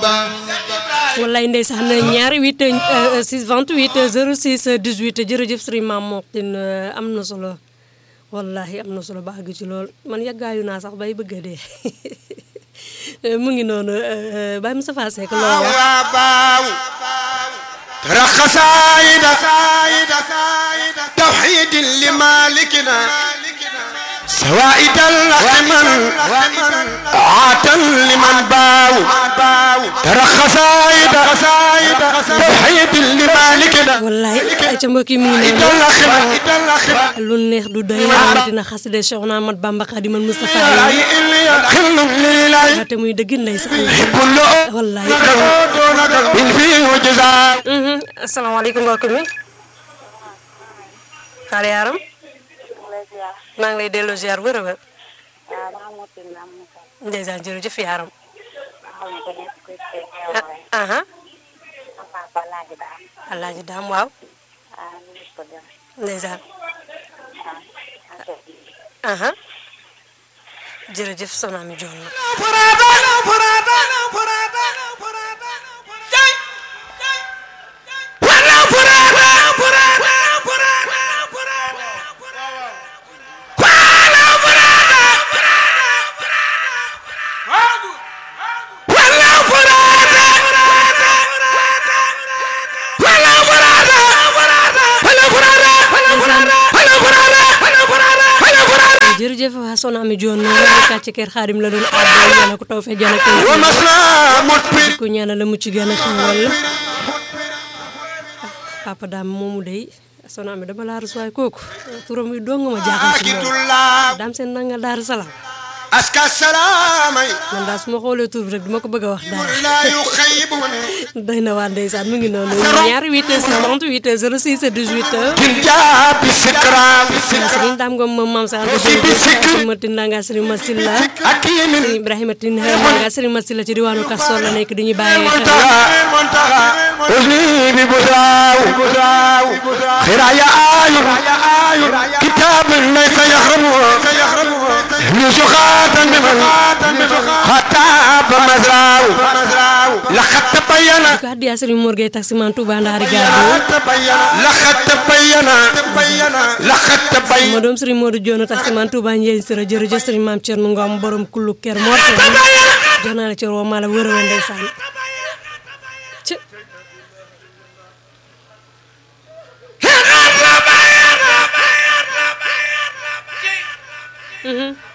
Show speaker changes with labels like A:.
A: wallaay ndeysaan ñaari 8 6 28 06 18 jërëjëf Serigne Mame Mokhtar am na solo wallahi am na solo ba àgg ci lool man yàggaayu naa sax bay bëgg a dee mu ngi noonu Baye Moustapha Seck loolu wax
B: رخصايد توحيد لمالكنا سوائد لمن عاتا لمن باو ترخصايد توحيد لمالكنا
A: wallaay ay ca mbokk yi mu ngi noonu lu neex du doy rawatina xaside Cheikh Ahmad Bamba Khadimal Moustapha yi te muy dëgg ndeysaan wallaay asalaamaaleykum mbokk mi xaar yaaram maa ngi lay delloo ziar wër a wër ndeysaan jërëjëf yaaram aha alaaji daam waaw ndeysaan aha jërëjëf soxna mi joon na jërëjëf waa Soxna Ami Joon noonu kàcc kër xaadim la doon àddoo ñaanal ko taw fe jana ko ku ñaanal la mucc gën a xewal la papa daam moomu day Soxna Ami dama laa rus waaye kooku turam yi dong ma jaaxal ci moom daam seen nanga daaru salaam
B: aska salaamay
A: man daal su ma xoolee tur bi rek duma ko bëgg a wax dara
B: la yuxayibun
A: doy na waa ndeysaan mu ngi noonu ñaari 8 6 38 06 18
B: kin jaabi sikram
A: sëriñ daam ngom moom maam sa anta jërëjëf ma tindanga sëriñ Masilla
B: akimin
A: sëriñ Ibrahima tin nga sëriñ Masilla ci diwaanu Kastoor la nekk dañuy bàyyi xel
B: منتهى أذني ببزاو خرايا آير كتاب ليس يخرمه نسخات بمن خطاب مزراو لقد تبين
A: ko addiya sëriñ Mor Gueye taximan Touba Ndari Gaado
B: لقد تبين لقد
A: ma
B: تبين
A: doom sëriñ Modou Dione taximan Touba Ndiaye Sira jërëjëf sëriñ Maam Thierno Ngom borom kullu ker Mor Sène jox naa la ci roo maa la wër a ndeysaan ci Mhm.